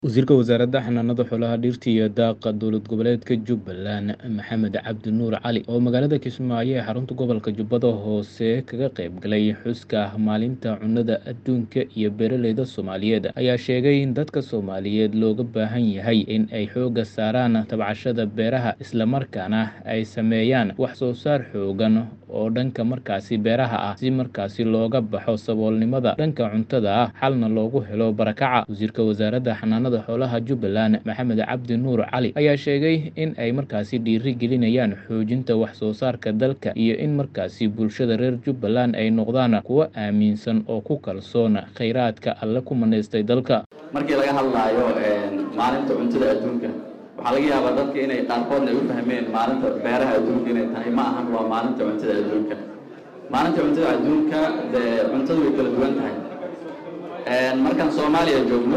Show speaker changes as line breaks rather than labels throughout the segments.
Wasiirka Wasaaradda Xanaanada Xoolaha, Dhirta iyo Daaqa Dowlad Goboleedka Jubbaland Maxamed Cabdi Nuur Cali oo magaalada Kismaayo ee xarunta gobolka Jubbada Hoose kaga qayb galay xuska Maalinta Cunnada Adduunka iyo Beeralayda Soomaaliyeed ayaa sheegay in dadka Soomaaliyeed looga baahan yahay in ay xoogga saaraan tabcashada beeraha isla markaana ay sameeyaan wax soo saar xooggan oo dhanka markaasi beeraha ah si markaasi looga baxo saboolnimada dhanka cuntada ah xalna loogu helo barakaca wasiirka wasaaradda xanaanada xoolaha Jubbaland Maxamed Cabdi Nuur Cali ayaa sheegay in ay markaasi dhiiri gelinayaan xoojinta wax soo saarka dalka iyo in markaasi bulshada reer Jubbaland ay noqdaan kuwo aaminsan oo ku kalsoon kheyraadka alle ku manaystay dalka
markii laga hadlaayo maalinta cuntada adduunka waxaa laga yaabaa dadka inay qaarkoodna ay u fahmeen maalinta beeraha adduunka inay tahay ma ahan waa maalinta cuntada adduunka maalinta cuntada adduunka dee cuntadu way kala duwan tahay markaan soomaaliya joogno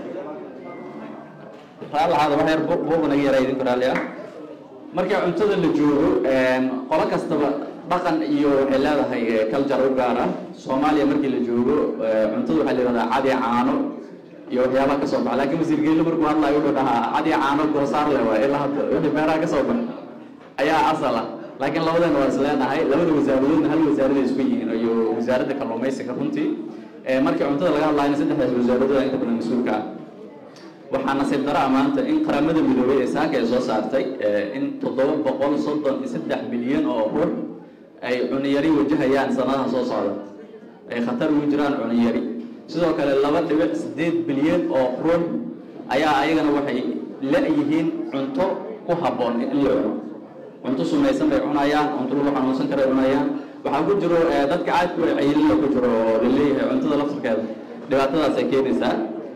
raallahaada wax yar buuqa naga yaraa idinku raalli ah markii cuntada la joogo qolo kastaba dhaqan iyo waxay leedahay culture u gaar ah soomaaliya markii la joogo cuntada waxaa la yidhahdaa cadi caano iyo waxyaabaha ka soo baxa laakiin wasiir geelle markuu hadlayo wuxuu dhahaa cadi caano goosaar leh waa ilaa hadda wixii beeraha ka soo baxa ayaa asal ah laakiin labadeena waa is leenahay labada wasaaradoodna hal wasaarada isku yihiin iyo wasaaradda kalluumaysiga runtii markii cuntada laga hadlaayna saddexdaas wasaaradooda inta badan mas-uulka ah waxaa nasiib daro ah maanta in qaramada midoobay ee saaka ay soo saartay in toddoba boqol soddon iyo saddex bilyan oo rur ay cuniyari wajahayaan sanadaha soo socda ay khatar ugu jiraan cuniyari sidoo kale laba dhibic siddeed bilyan oo rur ayaa ayagana waxay la-yihiin cunto ku habboon in la cuno cunto sumaysan bay cunayaan cunto lagu xanuunsan karay cunayaan waxaa ku jiro dadka caadku ay cayilina ku jiro oo laleeyahay cuntada laftirkeeda dhibaatadaasay keenaysaa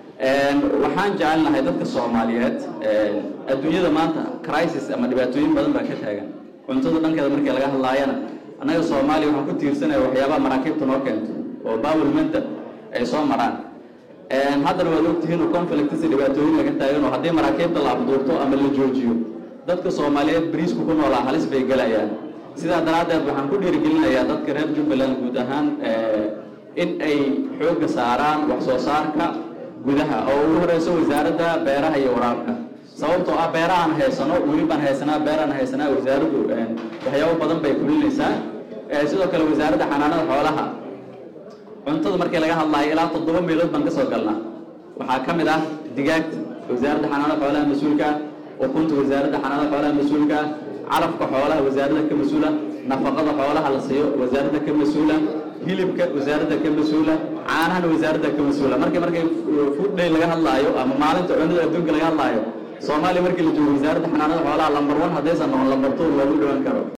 waxaan jecelnahay dadka soomaaliyeed adduunyada maanta crisis ama dhibaatooyin badan baa ka taagan cuntada dhankeeda markii laga hadlaayana annaga soomaaliya waxaan ku tiirsanaya waxyaabaha maraakiibta noo keento oo bawelmenta ay soo maraan haddana waad ogtihiin oo conflictsi dhibaatooyin laga taagan oo haddii maraakiibta la afduurto ama la joojiyo dadka soomaaliyeed bariisku ku noolaa halis bay gelayaan sidaa daraaddeed waxaan ku dhiirigelinayaa dadka reer jubbaland guud ahaan in ay xoogga saaraan wax soo saarka gudaha oo ugu horeyso wasaaradda beeraha iyo waraabka sababtoo ah beerahaan haysano weli baan haysanaa beeraan haysanaa wasaaraddu waxyaabo badan bay kulinaysaa sidoo kale wasaaradda xanaanada xoolaha cuntada markii laga hadlaayo ilaa toddoba meelood baan ka soo galnaa waxaa ka mid ah digaagta wasaaradda xanaanada xoolaha mas-uulka ukunta wasaaradda xanaanada xoolaha mas-uulka calafka xoolaha wasaaradda ka mas-uula nafaqada xoolaha la siiyo wasaaradda ka mas-uula hilibka wasaaradda ka mas-uula caanahana wasaaradda ka mas-uula markii markay food day laga hadlaayo ama maalinta cunada adduunka laga hadlaayo soomaaliya markii la joogo wasaaradda xanaanada xoolaha lambar one haddaysan noqon lambar two loogu dhawaan karo